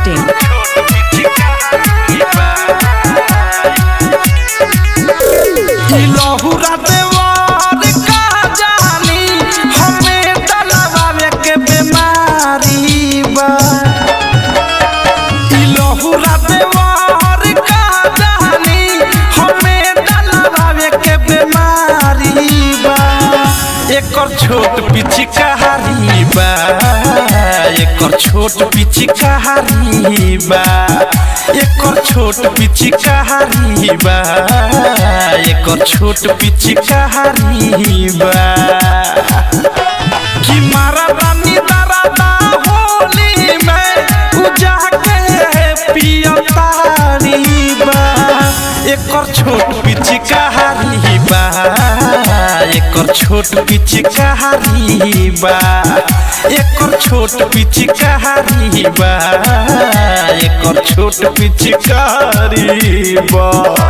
masti.in. लहुरा देवर का जानी हमें डलवावे के बीमारी बा ई लहुरा देवर का जानी हमें डलवावे के बीमारी बा एकर छोट पिचकारी बा एकर छोट पिचकारी बा एकर छोट पिचकारी बा एकर छोट पिचकारी बा कि मारा रानी दरादा होली में उजा के पियतारी बा एकर छोट पिचकारी बा एकर छोट पिचकारी बा एकर छोट पिचकारी बा एकर छोट पिचकारी बा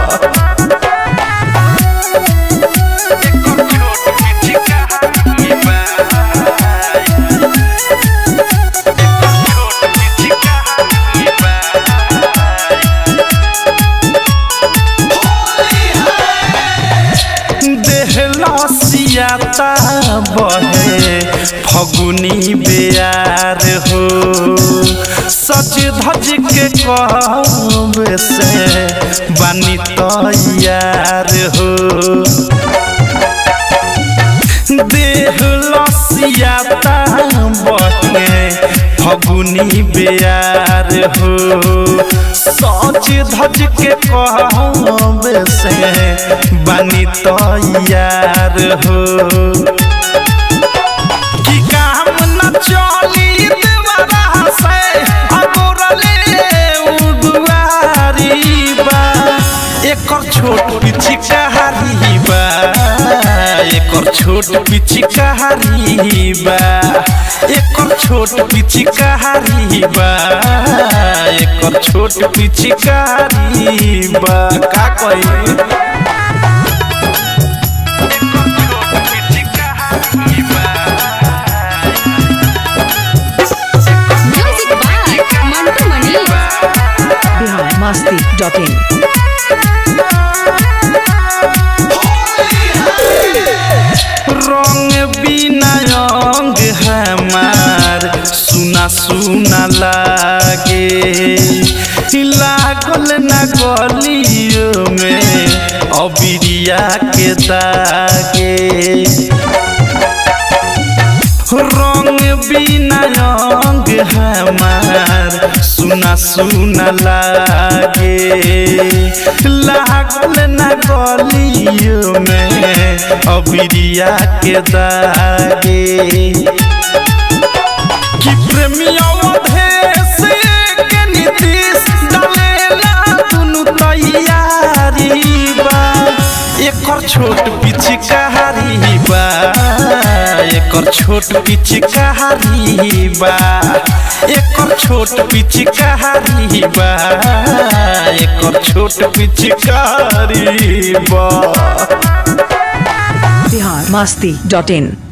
देहलसियाता बहे फगुनी बेयार हो सच धज के कहब से बानी तैयार हो देह लसियाता बहे फगुनी बेयार हो सच धज के कहब से बानी तैयार हो कि काम न चली देवरा से अगोरले उदुआरी बा एकर छोट पिचकारी बा एकर छोट पिचकारी बा एकर छोट पिचकारी बा एकर छोट पिचकारी बा का कही Music by Mantu Mani. Bihar masti.in. रंग बिना अंग हमार सुना सुना लागे लागल न गलियों में अबिरिया के दागे रंग बिना अंग हमार सुना सुना लागे लागल न गलियों में अबिरिया के दागे कि प्रेमिया अधेश के नीतीश डालेला दुनु तैयारी बा एकर छोट पिचकारी बा एकर छोट पिचकारी बा एकर छोट पिचकारी बा एकर छोट पिचकारी बा Bihar masti.in.